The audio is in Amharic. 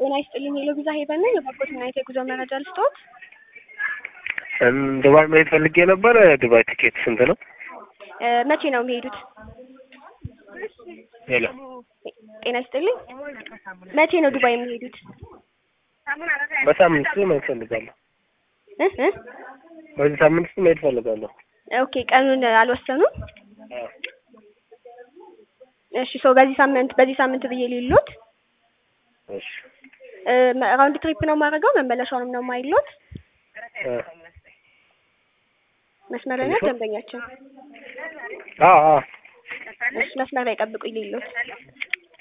ጤና ይስጥልኝ ሄሎ ቪዛ ሄቨን ነኝ። የፓስፖርት እና የጉዞ መረጃ ልስጥዎት? እም፣ ዱባይ መሄድ ፈልጌ ነበር። ዱባይ ቲኬት ስንት ነው? እ፣ መቼ ነው የሚሄዱት? ሄሎ ጤና ይስጥልኝ መቼ ነው ዱባይ የሚሄዱት? በሳምንት ውስጥ መሄድ ፈልጋለሁ። እ እ በዚህ ሳምንት ውስጥ መሄድ ፈልጋለሁ። ኦኬ ቀኑን አልወሰኑም? አዎ። እሺ ሶ በዚህ ሳምንት በዚህ ሳምንት ብዬ ሊሉት እሺ እ፣ ራውንድ ትሪፕ ነው የማደርገው መመለሻውንም ነው የማይሉት? እ፣ መስመር ላይ ናት ደንበኛችን። አዎ አዎ እሺ መስመር ላይ ጠብቁኝ ሊሉት